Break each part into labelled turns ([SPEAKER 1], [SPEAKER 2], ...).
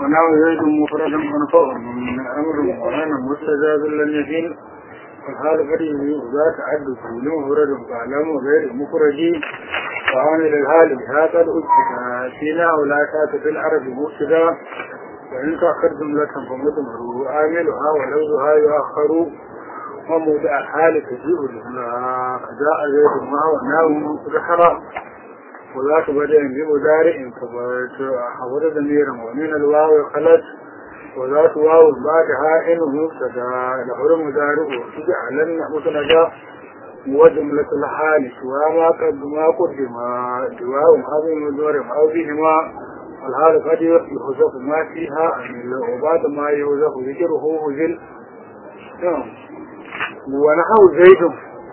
[SPEAKER 1] ونحو زيد مفرد منفوع من أمر وأنا مستجاب لن يفين والحال فريد ذا تعدد لمفرد فعلم غير مفرد وعامل الحال هذا الأجهد فينا ولا تات في العرب مفسدا وإن تأخر جملة فمضمر عاملها ولوزها يؤخر وموضع الحال تجيء لها جاء زيد معه وناو ذكر وذاك بدأ بمدارع كبرت حضر ضميرا ومن الواو خلت وذات واو بعدها إن مبتدا لحر مدارع وتجعلن مسندا وجملة الحال سوى ما قد ما قدم دواء هذه المدور أو بهما الحال قد يحذف ما فيها وبعد ما يوزف ذكره هزل ونحو زيد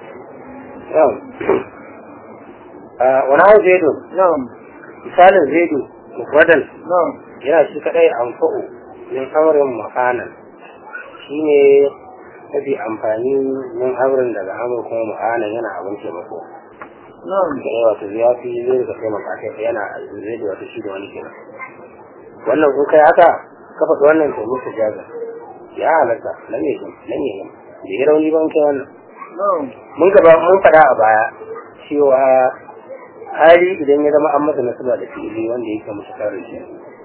[SPEAKER 2] wani hau zaidu
[SPEAKER 1] نعم
[SPEAKER 2] misalin zaidu mufradal
[SPEAKER 1] نعم
[SPEAKER 2] yana shi kadai amfa'u min amrin makanan shi ne mafi amfani min amrin daga amur kuma makanan yana abin taimako
[SPEAKER 1] نعم
[SPEAKER 2] da yawa ta ya fi zai daga taimaka kai yana zai da wata shi da wani kenan wannan kun kai haka ka faɗi wannan taimako ta jaza ya halatta nan ne shi nan ne da ya rauni ban kai wannan
[SPEAKER 1] نعم
[SPEAKER 2] mun gaba mun faɗa a baya cewa hali idan ya zama an masa nasaba da fili wanda yake musu tare shi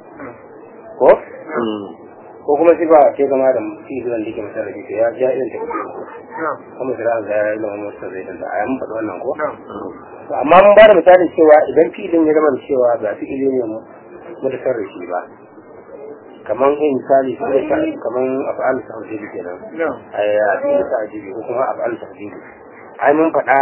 [SPEAKER 2] ko ko kuma sifa ce zama da fili wanda yake musu tare shi ya ja irin ta
[SPEAKER 1] نعم
[SPEAKER 2] kuma sira ga ya ilimin musu zai da a mun faɗi wannan ko
[SPEAKER 1] نعم
[SPEAKER 2] To, amma mun ba da misalin cewa idan filin ya zama da cewa ba fili ne mu da tare shi ba kaman in misali su da kaman af'al tawhid kenan
[SPEAKER 1] نعم
[SPEAKER 2] ai a cikin ta'jibi ko kuma af'al tawhid ai mun faɗa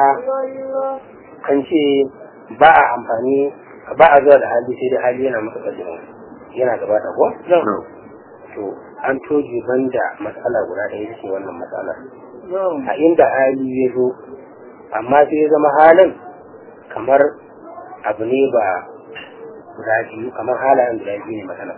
[SPEAKER 2] kan ce ba a amfani ba a zuwa da hali sai dai hali yana masa kaddama yana gabata ko to an toje banda matsala guda ɗaya ce wannan matsala
[SPEAKER 1] نعم
[SPEAKER 2] a inda hali ya zo amma sai ya zama halin kamar abu ne ba guda biyu kamar halayen guda biyu ne matsala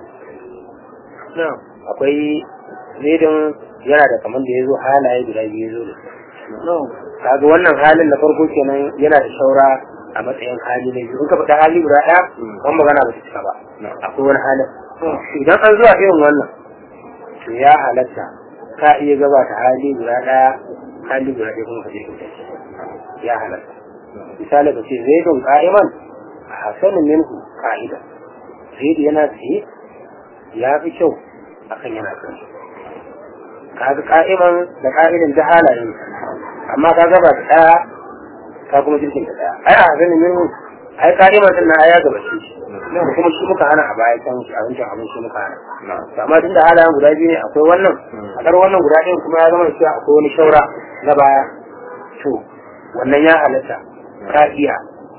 [SPEAKER 1] نعم
[SPEAKER 2] akwai zaidan yana da kamar da ya zo halaye guda biyu ya zo da su
[SPEAKER 1] نعم
[SPEAKER 2] kaga wannan halin na farko kenan yana da shaura a matsayin hali na biyu in ka faɗa hali guda ɗaya kan magana ba ta cika ba akwai wani halin idan an zuwa irin wannan to ya halatta ka iya gabata hali guda ɗaya hali guda ɗaya kuma ka je kyauta ya halatta misali ka ce zaidun ka'iman a hasanin minhu ka'ida zaidu yana tsaye ya fi kyau akan yana tsaye kaga ka'iman da ka'idan da halayen amma ka gaba da ɗaya ka kuma jirgin da ɗaya ai a ganin min ai ka'iman din na ya gaba shi da kuma shi muka hana a baya can shi abincin abin shi muka hana to amma tunda halayen guda biyu ne akwai wannan a ɗar wannan guda ɗayan kuma ya zama da cewa akwai wani shaura na baya to wannan ya halatta ka iya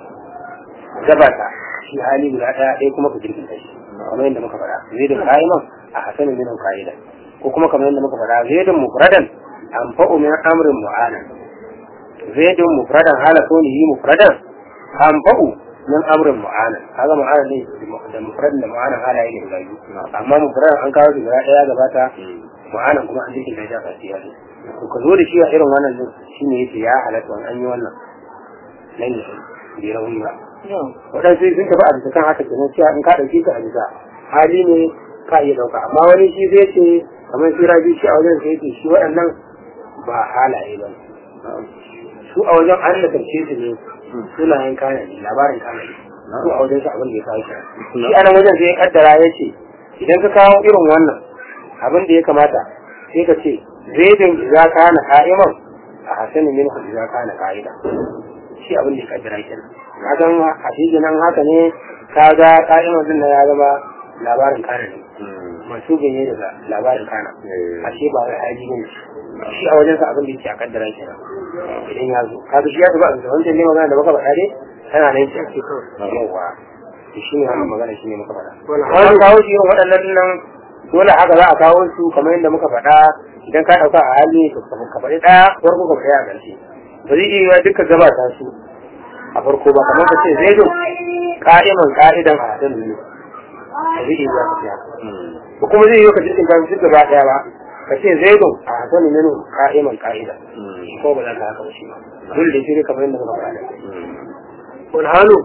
[SPEAKER 2] gabata shi hali guda ɗaya ɗaya kuma ka jirgin shi kamar yadda muka faɗa zai da ka'iman a hasanin minin ka'ida ko kuma kamar yadda muka faɗa zaidun mufradan anfa'u min amrin mu'anan zaidun mufradan hala kunihi mufradan anfa'u min amrin mu'anan kaga mu'anan ne da mufradan da mu'anan hala yake guda biyu amma mufradan an kawo shi guda ɗaya gabata mu'anan kuma an jikin da ya shafa siya ne to ka zo da shi a irin wannan din shine yace ya halatta an yi wannan nan ne bai rauni ba
[SPEAKER 1] نعم
[SPEAKER 2] waɗansu sun tafi a bisa kan haka kenan cewa in ka ɗauke ka a bisa hali ne ka iya ɗauka amma wani shi zai ce kamar shi rabi shi a wajen sai ce shi waɗannan ba halaye ba ne. su a wajen an da karshe su ne sunayen kana ne labarin kana ne su a wajen su abin da ya kawo shi shi a nan wajen sai ya kaddara ya ce idan ka kawo irin wannan abin da ya kamata sai ka ce zaidin idza kana qa'iman a hasanin min idza kana qa'ida shi abin da ya kaddara kenan ka san a cikin nan haka ne ka ga qa'iman din nan ya zama labarin kana ne masu ganye daga labarin kana ashe ba wai haji ne shi a wajen sa abin da yake a kaddara kenan idan ya zo kaga shi ya zuba da wancan ne magana da baka faɗa dai tana nan shi ake kawai yawa to shi ne wannan magana shi ne muka faɗa wani kawo shi irin waɗannan nan dole haka za a kawo su kamar yadda muka faɗa idan ka ɗauka a hali ka ka faɗi ɗaya farko ka faɗi a ƙarshe ba zai iya yiwa duka gabata su a farko ba kamar ka ce zai zo ka'iman ka'idan a hadin ne ba zai iya yiwa ka fiya ba kuma zai yiwa ka jirgin kan duk gaba ɗaya ba ka ce zai zo a hadin ne ka'iman ka'ida ko ba za ka haka ba shi ba dole da shi ne kamar yadda muka faɗa
[SPEAKER 1] والحال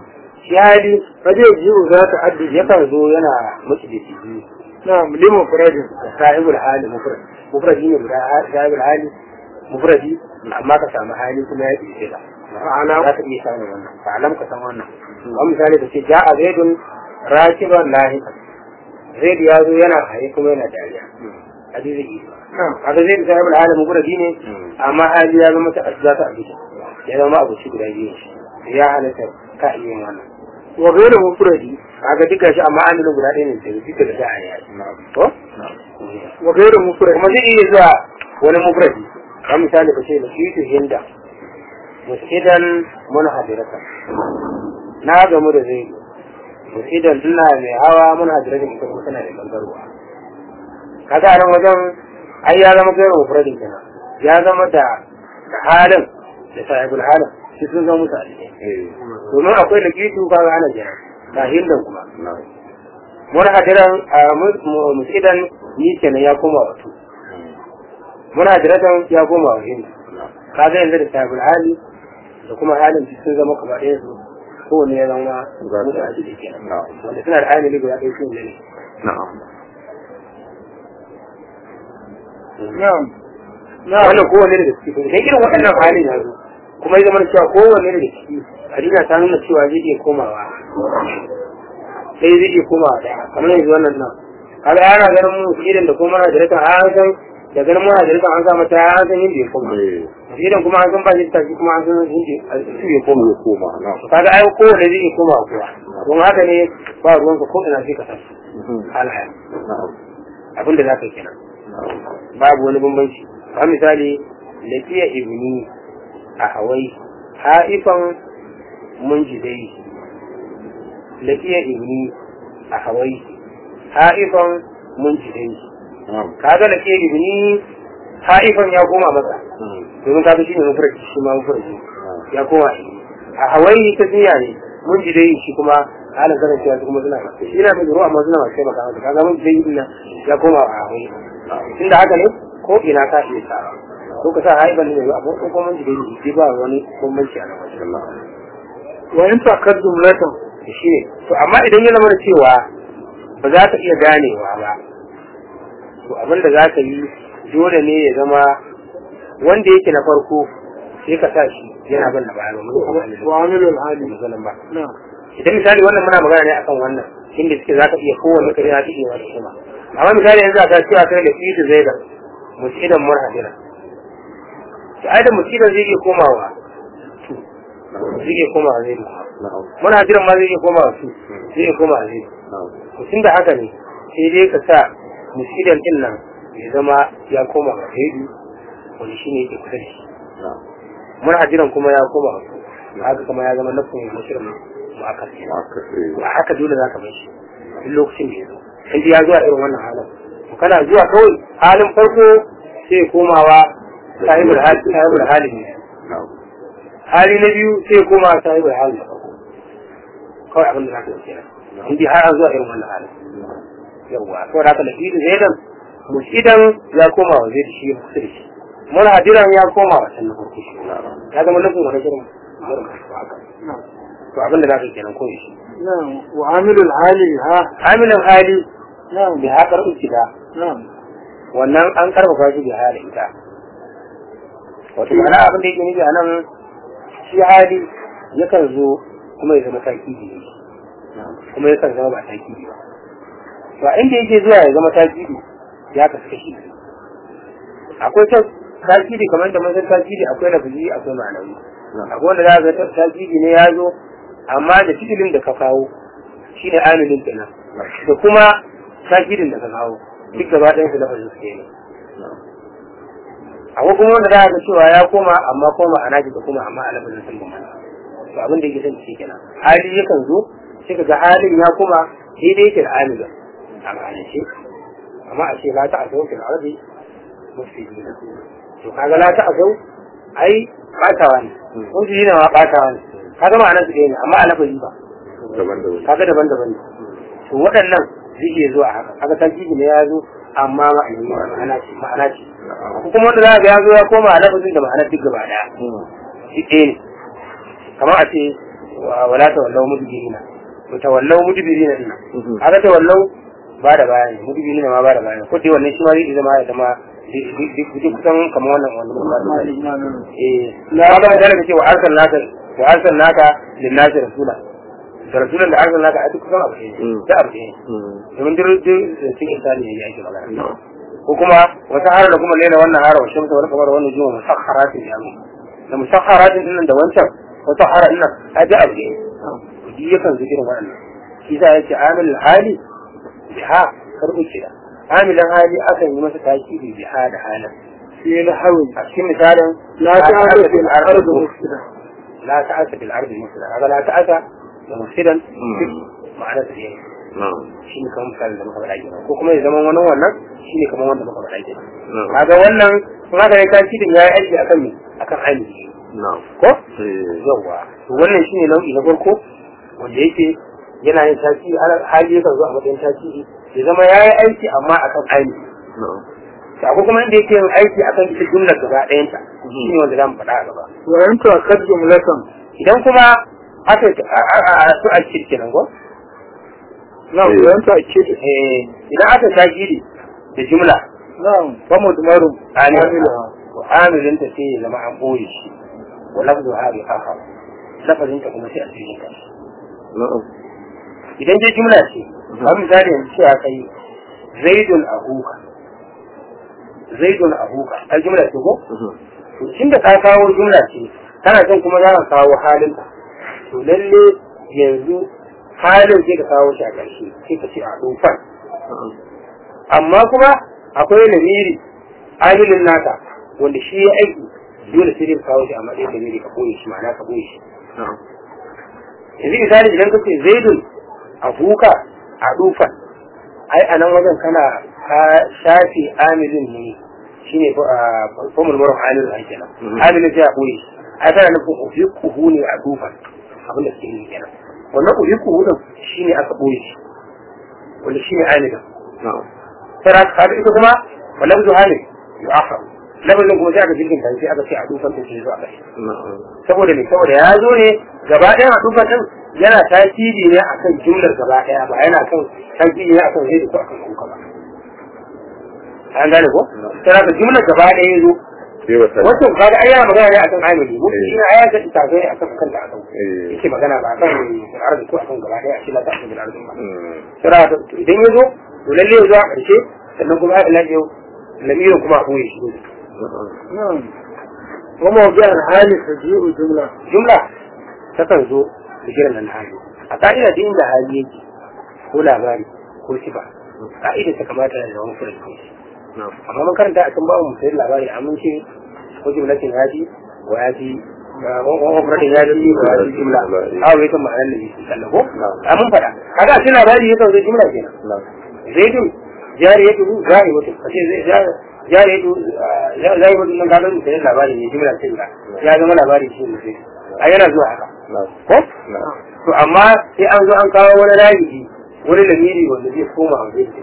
[SPEAKER 2] shi hali
[SPEAKER 1] قد يجيء ذات عدد
[SPEAKER 2] yakan zo yana mutu da shi
[SPEAKER 1] نعم لمفرد
[SPEAKER 2] sahibul hali mufrad mufradi ne guda sahibul hali mufradi amma ka samu hali kuma ya ishe ka
[SPEAKER 1] فعلى
[SPEAKER 2] za ka iya samun wannan fa alam ka san wannan wani misali ka ce ja'a zaidun rakiban lahika zaid ya zo yana haye kuma yana dariya hadisi isa
[SPEAKER 1] نعم
[SPEAKER 2] kaga zaid sahibul hali mufradi ne amma hali ya zama ta asza ta abita ya zama abu shi guda biyu ya halatta ka iya yin wannan
[SPEAKER 1] وغير مفرد
[SPEAKER 2] kaga duka shi amma an guda ɗaya ne da duka da za a yi to
[SPEAKER 1] وغير مفرد
[SPEAKER 2] kuma zai iya zuwa wani mufradi kan misali ka ce lakitu hinda musidan mun hadirata na gamu da zai musidan ina mai hawa mun hadirata ita kuma tana da gangarwa kaga a nan wajen ai ya zama gairu mufradin kenan ya zama da da halin da sahibul halin shi sun zama musu alƙai domin akwai lakitu kaga ana jira ga hindan kuma mun hadiran a musidan ni kenan ya koma wato muna jiratan ya koma wa hindu kaga yanzu da sahibul hali da kuma halin su sun zama kamar ɗaya su kowane ya zama mutu a jiki kenan wanda suna da hali guda ɗaya sun ne
[SPEAKER 3] na'am
[SPEAKER 1] نعم نعم
[SPEAKER 2] wannan kowane da ciki idan irin waɗannan halin ya zo kuma ya zama da cewa kowane da ciki hadina ta nuna cewa zai iya komawa sai zai iya komawa ɗaya kamar yanzu wannan nan kaga yana ganin mu idan da kuma na jiratan an san da ganin muna jiratan an sa mata an san yadda ya koma idan kuma an san ba shi tafi kuma an san yadda su ya koma
[SPEAKER 3] ya koma na'am
[SPEAKER 2] kaga ai kowane zai iya koma kowa don haka ne ba ruwanka ko ina sai ka san halayen
[SPEAKER 3] na'am
[SPEAKER 2] abinda za ka yi kenan babu wani bambanci ba misali lafiya ibni a hawai haifan munjidai lafiya ibni a hawai haifan munjidai
[SPEAKER 3] na'am
[SPEAKER 2] kaga lafiya ibni haifan ya koma masa domin kaga shi ne mafarki shi ma mafarki ya koma a hawai ta duniya ne munjidai shi kuma halin kasancewa su kuma suna shi na mai zuwa amma suna masu taimaka masa kaga munjidai din nan ya koma a hawai tunda haka ne ko ina ka iya sa ko ka sa haifan ne a ko kuma munjidai ne shi ba wani bambanci a nan wajen
[SPEAKER 1] وإن تأكد جملة
[SPEAKER 2] shi ne to amma idan ya zama da cewa ba za ka iya ganewa ba to abin da za ka yi dole ne ya zama wanda yake na farko sai ka sa shi yana ban da baya ba mun kuma
[SPEAKER 1] وعامل الحال
[SPEAKER 2] misalin ba
[SPEAKER 1] نعم
[SPEAKER 2] idan misali wannan muna magana ne akan wannan inda suke za ka iya kowanne ka yana cikin wata kuma amma misali yanzu a ta cewa kai da idu zai da musidan murhadira to ai da musidan zai iya komawa tu zai iya komawa zai da
[SPEAKER 3] na'am
[SPEAKER 2] murhadiran ma zai iya komawa su zai iya komawa zai
[SPEAKER 3] na'am
[SPEAKER 2] to tun da haka ne sai dai ka sa musidan din nan ya zama ya koma ga zaidu wani shine yake kusa da shi
[SPEAKER 3] na'am
[SPEAKER 2] murhadiran kuma ya koma ga su haka kuma ya zama nafin mushirin mu'akkad kenan
[SPEAKER 3] haka eh
[SPEAKER 2] ba haka dole za ka bar shi duk lokacin da ya zo in dai ya zuwa irin wannan halin to kana zuwa kawai halin farko sai ya komawa sahibul hali sahibul hali ne
[SPEAKER 3] na'am
[SPEAKER 2] hali na biyu sai ya koma sahibul hali na farko kawai abin da za ka yi kenan in dai har an zuwa irin wannan halin yawwa saboda haka lafiya zaidan musidan ya koma wa zai shi ya kusa da shi mun hadiran ya koma wa can na farko shi ya zama nufin wani shirin haka
[SPEAKER 1] نعم
[SPEAKER 2] to abin da za ka yi kenan ko shi
[SPEAKER 1] نعم وعامل الحال ها
[SPEAKER 2] amilin hali
[SPEAKER 1] نعم
[SPEAKER 2] bi haƙar ukida
[SPEAKER 1] نعم
[SPEAKER 2] wannan an karfafa shi bi hali ita wato ma'ana abin da yake nufi a nan shi hali yakan zo kuma ya zama takidi ne kuma yakan zama ba takidi ba to a inda yake zuwa ya zama takidi ya kasu kashi biyu. akwai ta takidi kamar da mun san takidi akwai lafazi akwai ma'anawi akwai wanda za ka ga takidi ne ya zo amma da fi'ilin da ka kawo shine amilin kenan da kuma takidin da ka kawo duk gaba ɗayan su lafazin su ne akwai kuma wanda za ka ga cewa ya koma amma koma a naji da kuma amma a lafazin sun bambanta to abin da yake son shi kenan hali yakan zo sai ka ga halin ya koma daidai yake da amilin a ma'anace amma a ce la ta asau fil ardi mufsidina to kaga la ta asau ai batawa ne mufsidina ma batawa ne kaga ma'anar su ɗaya ne amma a lafazi ba
[SPEAKER 3] daban-daban
[SPEAKER 2] kaga daban-daban ne to waɗannan zai iya zuwa haka kaga tarjibi ne ya zo amma ma'ana ma'ana ce ma'ana ce ko kuma wanda za ga ya zo ya koma a lafazin da ma'anar duk gaba daya shi ɗaya ne kamar a ce wa- wala tawallau mudbirina to tawallau mudbirina din haka tawallau ba da bayani mudbirina ma ba da bayani ko dai wannan shi ma zai zama ya zama duk kusan kamar wannan wannan muka ba da eh la ba da kace wa arsalnaka wa arsalnaka lin-nasi rasula da rasulan da arsalnaka a duk kusan abu ne da abu ne domin duk duk cikin insani ne yake magana ko kuma wata hara da kuma lena wannan hara wa shamsa wal qamar wannan juma musakharatin ya mu da musakharatin din nan da wancan wata hara din nan a da abu ne duk yakan zikirin wannan shi sa yace amil hali biha karbu kida amilan hali akan yi masa takidi biha da halin
[SPEAKER 1] في نحو
[SPEAKER 2] a cikin misalin
[SPEAKER 1] لا تعرف في الأرض مفسدة
[SPEAKER 2] لا تعس في الارض مفسدا هذا لا تعس مفسدا ma'ana da ne
[SPEAKER 3] na'am
[SPEAKER 2] shi ne kamar misalin da muka faɗa kenan ko kuma ya zama wani wannan shi ne kamar wanda muka faɗa kenan
[SPEAKER 3] na'am
[SPEAKER 2] kaga wannan kun haka ne takidin ya yi aiki akan me akan ainihi
[SPEAKER 3] na'am
[SPEAKER 2] ko
[SPEAKER 3] eh
[SPEAKER 2] yawwa to wannan shine nau'i na farko wanda yake yana yin tasiri hali yakan zo a matsayin tasiri ya zama ya yi aiki amma akan ainihi
[SPEAKER 3] na'am
[SPEAKER 2] to akwai kuma inda yake yin aiki akan ita jumlar gaba ɗayanta shi ne wanda za mu faɗa a gaba
[SPEAKER 1] وأن تؤكد جملة
[SPEAKER 2] idan kuma aka a su a kirkinan ko
[SPEAKER 1] نعم
[SPEAKER 3] إيه.
[SPEAKER 1] وأن تؤكد
[SPEAKER 2] eh idan aka shagiri da jumla
[SPEAKER 1] نعم فمدمر
[SPEAKER 2] عاملها وعاملin ta sai ya zama an boye shi wa lafzu ha bi akhar lafazin ta kuma sai a cikin ta
[SPEAKER 3] na'am
[SPEAKER 2] idan dai jumla ce kamar misali yanzu sai aka yi zaidun ahuka zaidun ahuka ai jumla ce ko to tun da ka kawo jumla ce kana son kuma za ka kawo halin ta to lalle yanzu halin sai ka kawo shi a ƙarshe sai ka ce a dufan amma kuma akwai lamiri amilin naka wanda shi ya aiki dole sai dai ka kawo shi a matsayin lamiri ka koyi shi ma'ana ka koyi shi
[SPEAKER 3] na'am
[SPEAKER 2] yanzu misali idan ka ce zaidun abuka a dufan ai a nan wajen kana ka shafi amilin ne shine formul marar amilin ai kenan
[SPEAKER 3] Mhm.
[SPEAKER 2] amilin sai a koyi shi ai kana nufin uhikuhu ne a dufan abinda suke yi kenan wannan uhikuhu din shine aka koyi shi wanda shine amilin
[SPEAKER 3] na'am
[SPEAKER 2] tara ka ita kuma wannan zuwa ne ya aka lafazin kuma sai aka jirgin kan sai aka ce a dufan din sai zuwa kai
[SPEAKER 3] na'am
[SPEAKER 2] saboda me saboda ya zo ne gaba ɗaya a dufan din yana tasiri ne akan jumlar gaba ɗaya ba yana kan tasiri ne akan zai ko akan kuka ba an gane ko tara ka jumlar gaba ɗaya ya zo
[SPEAKER 3] sai wata
[SPEAKER 2] wato kaga ai yana magana ne akan amili mu shi ne aya ta ita ga akan kan da akan
[SPEAKER 3] eh
[SPEAKER 2] yake magana ba akan arzi ko akan gaba ɗaya shi la ta akan bil arzi ba
[SPEAKER 3] mm,
[SPEAKER 2] tara ka idan ya zo to lalle ya zo a ƙarshe sannan kuma ila yau lamirin kuma a boye shi ne
[SPEAKER 3] na'am
[SPEAKER 1] نعم وموضع الحال تجيء جملة
[SPEAKER 2] jumla takan zo da jiran nan hali a ka'ida da inda hali yake ko labari ko sifa ka'ida ta kamata da zama furin kai
[SPEAKER 3] na'am
[SPEAKER 2] amma mun karanta a kan babu musayin labari a mun ce ko jumlatin yaji wa yaji wa furatin yaji wa yaji jumla a wai kan ma'anar da yake kallon ko a mun faɗa kaga a cikin labari yakan zo jumla kenan
[SPEAKER 3] na'am
[SPEAKER 2] zaidun jariyatu zai wato kace zai jariyatu zai wato nan kaga musayin labari ne jumla ce da ya zama labari shi ne sai a yana zuwa haka
[SPEAKER 3] na'am
[SPEAKER 2] ko
[SPEAKER 3] na'am
[SPEAKER 2] to amma sai an zo an kawo wani rabi'i wani lamiri wanda zai koma a zai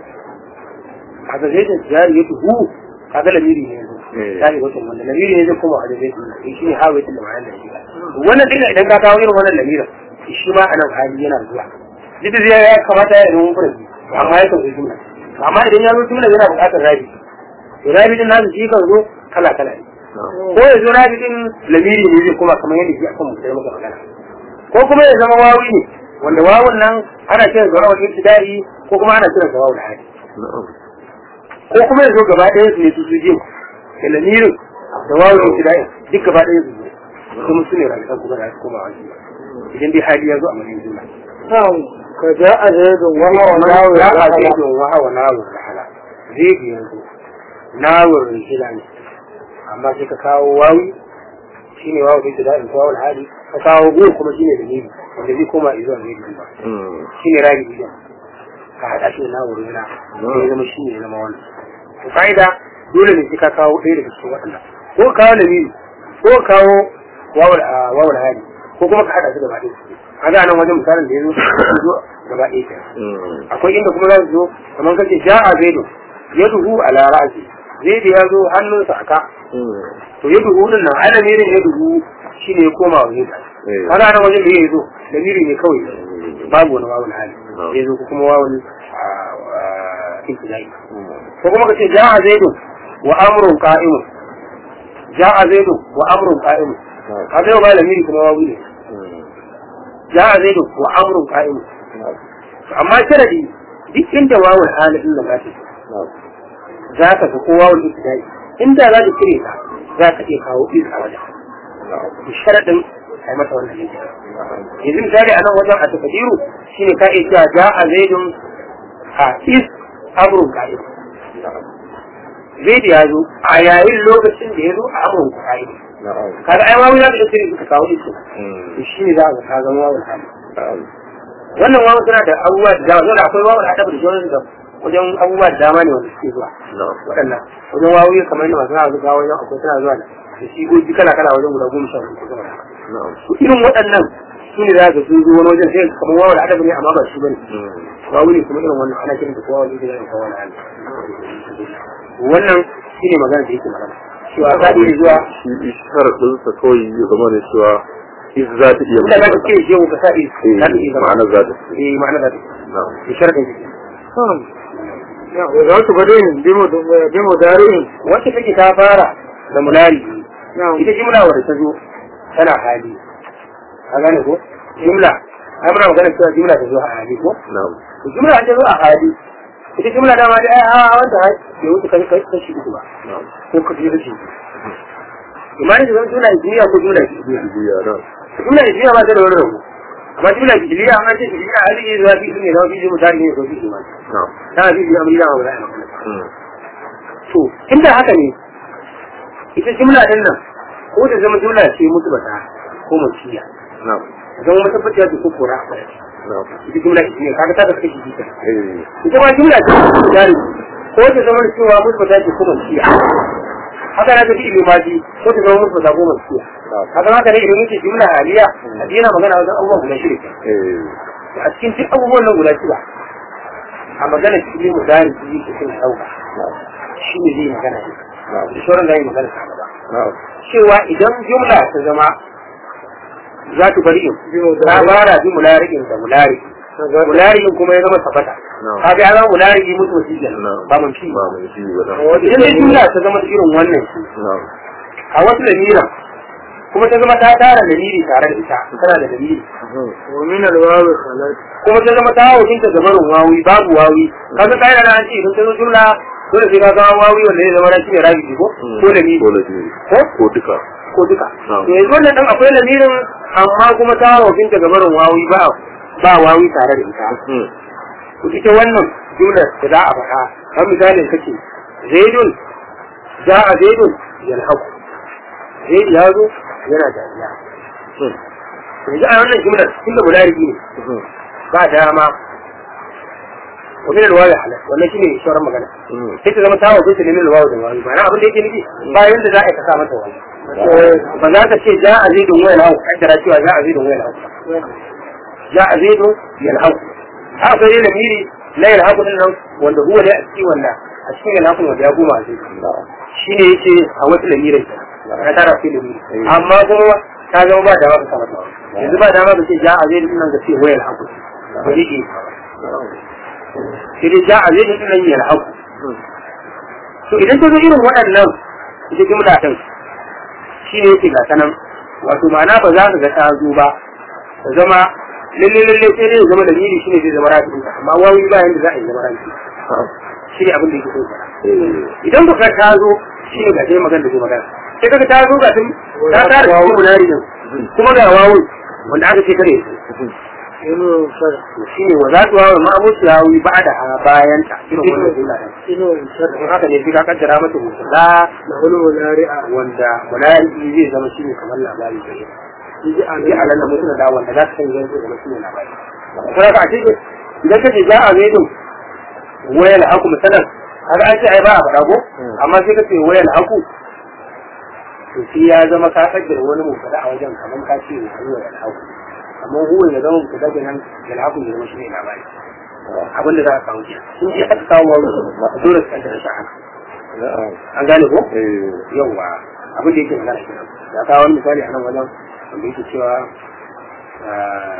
[SPEAKER 2] kaga zai da jari ya tuhu kaga lamiri ne yanzu
[SPEAKER 3] Eh.
[SPEAKER 2] jari wata wanda lamiri ne zai koma a zai tuhu shi ne hawa da ma'anar da shi wannan dinga idan ka kawo irin wannan lamirin shi ma a nan hali yana zuwa duk da zai ya kamata ya zama furanci amma ya kan zo jumla amma idan ya zo jumla yana buƙatar rabi to rabi din nasu shi kan zo kala kala ne
[SPEAKER 3] na'am
[SPEAKER 2] ko ya zo rabi din lamiri ne zai koma kamar yadda shi akan mutum maka magana ko kuma ya zama wawi ne wanda wawun nan ana kiran sa wawun ibtida'i ko kuma ana kiran sa wawun hali
[SPEAKER 3] na'am
[SPEAKER 2] ko kuma ya zo gaba ɗaya su ne su su jin da lamirin da wawun ibtida'i duk gaba ɗaya su zo kuma su ne rayuwar kuma da su koma wani idan dai hali ya zo a madin juna
[SPEAKER 1] نعم كجاء زيد وهو ناوي
[SPEAKER 2] ya a
[SPEAKER 1] الرحلة.
[SPEAKER 2] zaidun wa hawa nawur rahala zaidu yanzu nawur rihila ne amma sai ka kawo wawi shine wawu bai da ko wawul hali ka kawo gu kuma shine da nibi wanda zai koma izuwa zaidu ba
[SPEAKER 3] mm,
[SPEAKER 2] shine rabi idan ka hada shi da nawur rihila sai ya zama shine ya zama wannan to fa'ida dole ne sai ka kawo ɗaya daga cikin waɗannan ko ka kawo nabi ko ka kawo wawul a wawul hali ko kuma ka hada su gaba ɗaya kaga nan wajen misalin da ya zo sun zo gaba ɗaya kenan
[SPEAKER 3] mm,
[SPEAKER 2] akwai inda kuma za su zo kamar kace ja'a zaidu yaduhu ala ra'si zaidu ya zo hannunsa aka
[SPEAKER 3] mm,
[SPEAKER 2] to yaduhu din nan alamirin yaduhu shine ya koma wa zaidu
[SPEAKER 3] Eh.
[SPEAKER 2] kaga nan wajen da ya zo lamiri ne kawai babu wani wawul hali ya zo ko kuma wawul ibtidai ko kuma kace ja'a zaidun wa amrun qa'imun ja'a zaidun wa amrun qa'imun kaga yau ba lamiri kuma wawu ne ja'a zaidun wa amrun qa'imun amma sharadi duk inda wawul hali din da zaka za ka ga ko wawul ibtidai inda za ka cire ta za ka iya kawo is a wajen sharadin ai masa wannan ne yanzu misali a nan wajen a takadiru shine ka iya cewa ja'a zaidun a is amrun qa'im zaidu ya zo a yayin lokacin da ya zo a amrun qa'im kaga ai wawu za ka iya ka kawo isu to shine za ka ka zama wawul hali wannan wawu suna da abubuwa da dama dole akwai wawul adabu da sauran da wajen abubuwa da dama ne wanda suke zuwa waɗannan wajen wawu kamar yadda masu zuwa wajen akwai suna zuwa da da shigogi kala kala wajen guda goma sha hudu kuma da haka irin waɗannan su ne za ka sun zo wani wajen sai kamar wawa da adabi ne amma ba shi bane wawu ne kuma irin wannan ana kiran da kowa wani da kowa wani hali wannan shi ne magana da yake magana cewa za iya zuwa
[SPEAKER 3] shi sharaɗinsa kawai ya zama ne cewa is za ta iya
[SPEAKER 2] inda za ka ce shi ka sa is za ta iya zama
[SPEAKER 3] ma'ana za ta
[SPEAKER 2] eh ma'ana za ta
[SPEAKER 3] na'am
[SPEAKER 2] iya sharadin shi
[SPEAKER 1] وذات بدين بمدارين
[SPEAKER 2] wacce take ta fara da munari
[SPEAKER 1] نعم
[SPEAKER 2] ita jimla wadda ta zo tana hali a gane ko jimla ai muna magana cewa jimla ta zo a hali ko
[SPEAKER 3] na'am
[SPEAKER 2] to jimla ta zo a hali ita jimla dama da ai a wanda hai bai wuce kai kai kashi uku ba
[SPEAKER 3] na'am
[SPEAKER 2] ko ka ji rashi imani da zan jimla ijiliya ko jimla ijiliya
[SPEAKER 3] biya na'am
[SPEAKER 2] jimla ijiliya ba ta da wani rabu amma jimla ijiliya an ce ijiliya hali ne zuwa fi ne zama fi jimu tari ne ko fi jimu
[SPEAKER 3] na'am
[SPEAKER 2] tana fi jimu amina wa bala
[SPEAKER 3] Mm.
[SPEAKER 2] to inda haka ne ita jimla din nan ko da zama jimla ce mutu bata ko maciya
[SPEAKER 3] na'am
[SPEAKER 2] zama matabbaciya ce ko kora a kwaya
[SPEAKER 3] na'am
[SPEAKER 2] ita jimla ita ne kaga ta da kashi jita
[SPEAKER 3] eh
[SPEAKER 2] ita ma jimla ce jari ko ta zama cewa mutu bata ce ko maciya haka na tafi ilimi maji ko ta zama mutu bata ko maciya haka haka ne idan muke jimla haliya a yana magana wajen abubuwa guda shida
[SPEAKER 3] eh
[SPEAKER 2] a cikin duk abubuwan nan guda shida a magana cikin mu dari su yi cikin sauka shi ne zai magana ne da sauran zai magana ta gaba
[SPEAKER 3] na'am
[SPEAKER 2] cewa idan jumla ta zama za ta bari in ta fara bi mularikin da mulari mularikin kuma ya zama tabbata
[SPEAKER 3] na'am
[SPEAKER 2] ka ga ya zama mulari mutu wasu jan
[SPEAKER 3] na'am
[SPEAKER 2] ba mun fi
[SPEAKER 3] ba mun fi ba na'am
[SPEAKER 2] idan dai jumla ta zama irin wannan
[SPEAKER 3] na'am
[SPEAKER 2] a wasu lamira kuma ta zama ta tara dalili tare da ita tana da dalili
[SPEAKER 1] ومن الواو خلت
[SPEAKER 2] kuma ta zama ta hawa ta gabarin wawi babu wawi kaga kai da an ce idan ta zo jumla dole sai ka ga wawi wanda zai zama na shi ne rabi ko ko da ni
[SPEAKER 3] ko da ni
[SPEAKER 2] ko
[SPEAKER 3] ko duka
[SPEAKER 2] ko duka
[SPEAKER 3] Na'am.
[SPEAKER 2] to yanzu wannan dan akwai lamirin amma kuma ta hawa ta gabarin wawi ba ba wawi tare da ita
[SPEAKER 3] Mm.
[SPEAKER 2] to ita wannan jumlar da za a faɗa kan misalin kace zaidun ja'a zaidun yalhaqu zaid ya zo yana dariya
[SPEAKER 3] Mm.
[SPEAKER 2] yanzu a wannan jumlar tunda mulariki ne
[SPEAKER 3] Mm.
[SPEAKER 2] ba dama ومن الواو حلال wannan shine shoran magana
[SPEAKER 3] Mm.
[SPEAKER 2] sai ta zama ta wa bisa limin wawu da wawu ba na abin da yake nufi ba yanda za a yi ka sa mata wawu ba za ka ce ja a zidun wayan hau kaddara cewa ja a zidun wayan hau ja a zidun yan hau haka sai dai lamiri na yan hau din nan wanda huwa ne a cikin wanda a cikin yan hau wanda ya goma a zidun shine yake a wasu lamirin na tara fi lamiri amma kuma ta zama ba dama ka sa mata wawu yanzu ba dama ka ce ja a zidun nan ka ce wayan hau ba zai iya sai dai ja a zai da nan yana haku to idan ta zo irin waɗannan ita jumla din shi ne yake ga sanan wato ma'ana ba za ka ga ta zo ba ta zama lalle lalle sai dai ya zama da shi ne zai zama rafi amma wawi ba yanda za a yi zama rafi shi ne abin da yake so fara
[SPEAKER 3] Eh.
[SPEAKER 2] idan ka ta zo shi ne ga dai magana da zai magana sai kaga ta zo ga tun ta tara cikin munari din kuma ga wawu wanda aka ce kare su
[SPEAKER 1] إنه شرح
[SPEAKER 2] to shi ne wa za su wawo ma'amuci yawi ba da a bayan ta irin wannan jumla din
[SPEAKER 1] إنه شرح
[SPEAKER 2] in haka ne sai ka kaddara mata musula
[SPEAKER 1] له الملارئة
[SPEAKER 2] wanda mulari zai zama shi ne kamar labari da shi
[SPEAKER 1] يجي
[SPEAKER 2] sai a
[SPEAKER 1] على
[SPEAKER 2] lalla mutum da wanda za ka san yanzu zama shi ne labari sai ka ce idan ka ce za a zai din wayar haku misalan har an ce ai ba a faɗa ko amma sai ka ce wayar haku to shi ya zama ka kaddara wani musula a wajen kamar ka ce wayar haku amma huwa ya zama musula da nan da haku ya zama shi ne labari abin da za a samu kenan in ji aka kawo wani dole su kaddara shi haka
[SPEAKER 3] na'am
[SPEAKER 2] an gane ko
[SPEAKER 3] eh
[SPEAKER 2] yauwa abin da yake magana kenan ya kawo wani misali a nan wajen wanda yake cewa ah,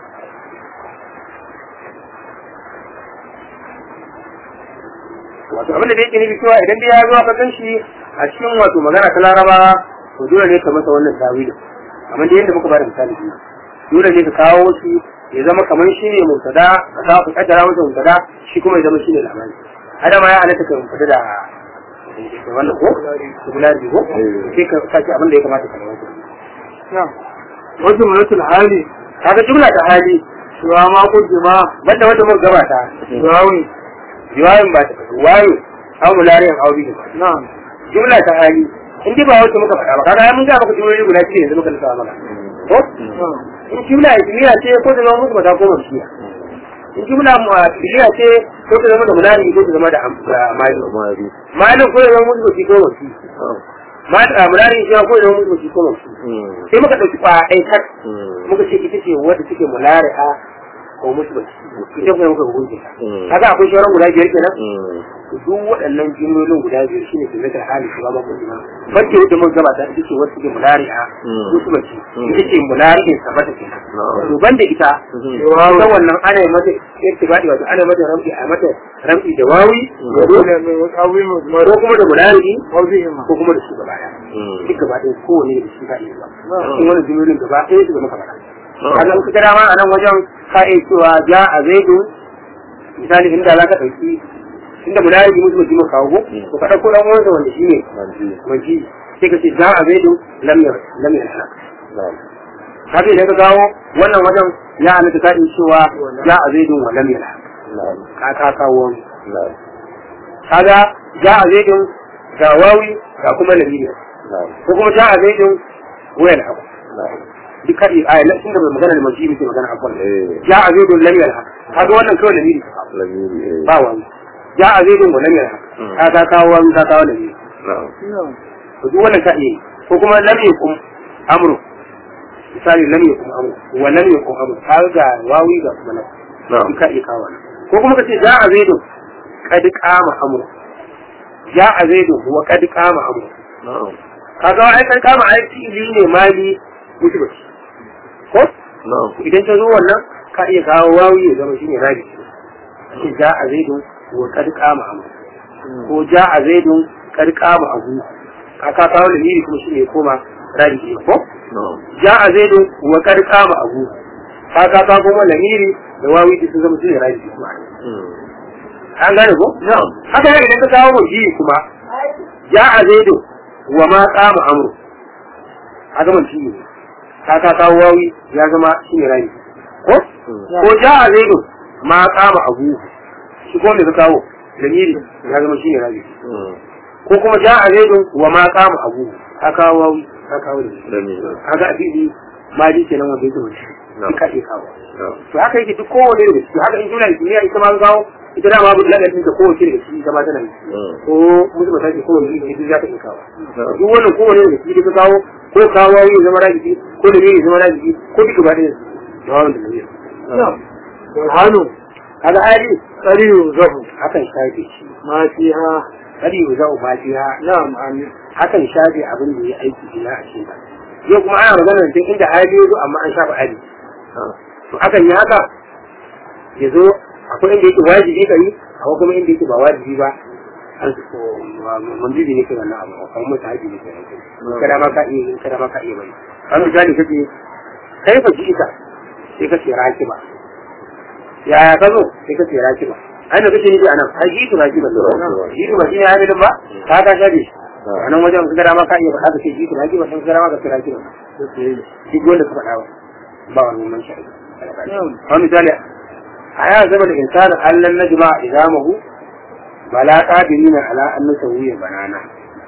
[SPEAKER 2] wato abin da yake nufi cewa idan dai ya zo ka gan shi a cikin wato magana ta laraba to dole ne ka masa wannan tawilin kamar da yadda muka bada misali biyu dole ne ka kawo shi ya zama kamar shi ne mubtada ka kawo ka kaddara masa mubtada shi kuma ya zama shi ne labari adama ya halatta ka mubtada da da wannan ko singularity ko sai ka saki abin da ya kamata ka rawaito
[SPEAKER 1] na'am wasu manatul hali
[SPEAKER 2] kaga jumla ta hali
[SPEAKER 1] suwa ma kujima
[SPEAKER 2] banda wanda muka gabata
[SPEAKER 1] suwawi
[SPEAKER 2] riwayan ba ta wayo aw mulariyan aw bihi
[SPEAKER 1] na'am
[SPEAKER 2] jumla ta hali in dai ba wacce muka faɗa ba kaga mun ga maka jumloli guda cikin yanzu muka lissafa maka ko
[SPEAKER 1] na'am
[SPEAKER 2] in jumla ismiya ce ko ta zama musu mata ko mamsiya in jumla ismiya ce ko ta zama da mulari ko ta zama da am- da mali
[SPEAKER 3] mari
[SPEAKER 2] malin ko ya zama musu mati ko mamsi mulari shi ko ya zama musu mati ko mamsi sai muka ɗauki kwa ɗai tak muka ce ita ce wadda take mulari'a ko musu mati ita kuma muka hukunce ta kaga akwai sauran guda biyar kenan to duk waɗannan jimlolin guda biyar shine ke zaka hali shi ba ma kun jima wacce wadda mun gabata ita ce wadda take mulari'a musu mati ita ce mulari'in sabata kenan to banda ita ita wannan ana yi mata irtibadi wato ana mata ramfi a mata ramfi da wawi da ro
[SPEAKER 1] dole ne wasu abubuwa
[SPEAKER 2] ko
[SPEAKER 1] masu
[SPEAKER 2] kuma da mulari
[SPEAKER 1] mawuzihima
[SPEAKER 2] ko kuma da su gaba ɗaya duk gaba ɗaya kowane da shi ka iya ba cikin wani jimlolin gaba ɗaya su zama kamar haka in ka dama a nan wajen ka iya cewa ja a zaidu misali inda za ka ɗauki inda mulari bi musu mutum kawo ko to ka ɗauko ɗan uwansa wanda shi ne manji sai ka ce ja a zaidu lamyar lamyar halak kaga idan ka kawo wannan wajen ya halatta ka iya cewa ja a zaidun wa lamyar halak ka ka kawo wani kaga ja a zaidun ga wawi ga kuma lamiyar ko kuma ja a zaidun wayan haku duk kaɗi a yana inda bai magana da maji muke magana a kwan ja a zaidun lamiyar haku kaga wannan kawai lamiri ka kawo ba wani ja a zaidun wa lamiyar haku ka ka kawo wani ka kawo lamiri to duk wannan ka iya yi. ko kuma lam yakum amru misali lam yakum amru wa lam yakum amru ka ga wawi ga kuma nan duk ka iya kawo wannan ko kuma ka ce ja a zaidun kad qama amru ja a zaidun wa kad qama amru kaga ai kan kama ai fili ne mali mutuba ko idan ta zo wannan ka iya kawo wawi ya zama shine rabi ce ja a zaidun wa kad qama amru ko ja a zaidun kad qama abu ka ka kawo da miri kuma shine ya koma rabi ke ko ja a zaidun wa kad qama abu ka ka kawo kuma lamiri da wawi sun zama shine rabi kuma an gane ko haka ne idan ka kawo mujiri kuma ja a zaidun wa ma qama amru haka man shi ne ka ka kawo wawi ya zama shi ne rai ko ko ja a zaidu ma qama abu shi ko me ka kawo dalili ya zama shi ne rai ko kuma ja a zaidu wa ma qama abu ka kawo wawi ka kawo dalili kaga abidi ma ji kenan wanda yake wani shi ka iya kawo to haka yake duk kowane da shi haka in juna kimiyya ita ma kawo ita dama abu da da kowace daga ciki ita ma tana yi ko musu ba take kowane iri duk za ta iya kawo duk wannan kowane daga ciki ka kawo ko kawo yi zama rajiki ko da yi zama rajiki ko duka ba ɗaya da wawan da nabi
[SPEAKER 1] hannu
[SPEAKER 2] kaga ali
[SPEAKER 1] tsariyu zahu
[SPEAKER 2] hakan shafe shi
[SPEAKER 1] ma fiha
[SPEAKER 2] kari yau za'u ma fiha
[SPEAKER 1] na'am amin
[SPEAKER 2] hakan shafe abin da ya aiki ina a cikin ta yau kuma ana magana da inda hali ya zo amma an shafa ali to akan yi haka ya zo akwai inda yake wajibi ka yi akwai kuma inda yake ba wajibi ba an ko manzibi ne kai wannan abu kuma mutu haji ne kai kada ma ka iya yin kada ma ka iya bari an misali kace kai fa ita sai ka ce rakiba yaya ka zo sai ka ce rakiba ai me kace nufi anan ai jitu rakiba jitu ba shine hamidin ba ka ka shabe a nan wajen kada ma ka iya faɗa ka ce jitu rakiba sai kada ma ka ce rakiba duk wanda ka faɗa ba ba wani mun shari'a wani misali a ya zama da insanin allan na jima'a izamahu bala qadirina ala an nusawiya banana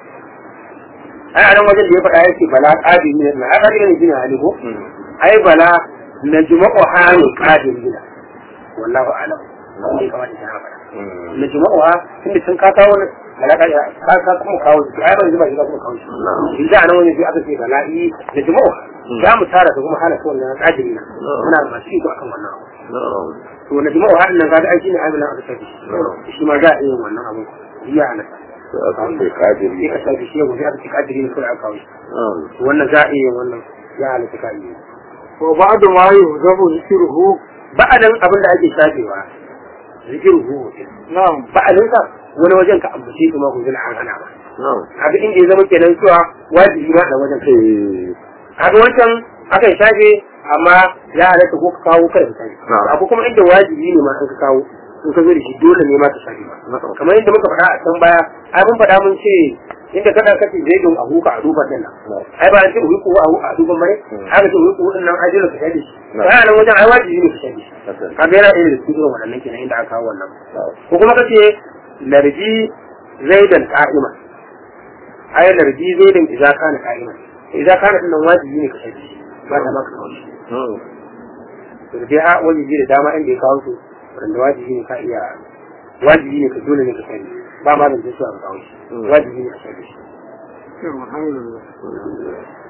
[SPEAKER 2] ai a nan wajen da ya faɗa yake bala qadirina na aka ne jina hali ko ai bala na jima'u hani qadirina wallahu alam ne kamar da ta faɗa na jima'u ha tunda sun ka kawo bala qadirina ka ka kuma kawo shi ai ban zuba shi kuma kawo shi in da nan wajen sai aka ce bala'i na jima'u za mu tara da kuma hana ta wannan qadirina muna masu iko akan wannan abu to na jima'u har nan kaga ai shine amilan aka tafi shi ma za a iya wannan abu iya halaka sai ka tafi shi yau sai aka ci kadiri ne kawai aka kawo shi wannan za a iya wannan ya halatta ka iya
[SPEAKER 1] wa ba'du ma yuzabu zikruhu
[SPEAKER 2] ba'adan abin da ake shafewa zikiru hu
[SPEAKER 1] na'am
[SPEAKER 2] ba'adin sa wani wajen ka ambace shi ma hujjar an hana ba
[SPEAKER 3] na'am
[SPEAKER 2] haka inda ya zama kenan cewa wajibi ma da wajen kai
[SPEAKER 3] eh
[SPEAKER 2] haka wancan akan shafe amma ya halatta ko ka kawo kada ka shafe
[SPEAKER 3] Na'am.
[SPEAKER 2] akwai kuma inda wajibi ne ma an ka kawo in ka zo da shi dole ne ma ka shafe ba
[SPEAKER 3] na'am
[SPEAKER 2] kamar yadda muka faɗa a can baya ai mun faɗa mun ce inda kada ka ce zai a huka a duban din nan ai ba an ce huku a a duban bane haka ce huku din nan ai dole ka shafe shi
[SPEAKER 3] Na'am.
[SPEAKER 2] sai a nan wajen ai wajibi ne ka shafe shi
[SPEAKER 3] haka
[SPEAKER 2] kaga yana ɗaya da cikin irin waɗannan kenan inda aka kawo wannan
[SPEAKER 3] na'am
[SPEAKER 2] ko kuma kace larji zaidan qa'ima ai larji zaidan idza kana qa'ima idza kana din nan wajibi ne ka shafe shi ba ta maka kawo shi
[SPEAKER 3] na'am
[SPEAKER 2] to dai ha wajibi da dama inda ya kawo su wanda wajibi ne ka iya wajibi ne ka dole ne ka shafe ba ma da su a kawo shi wajibi ne ka shafe shi
[SPEAKER 1] alhamdulillah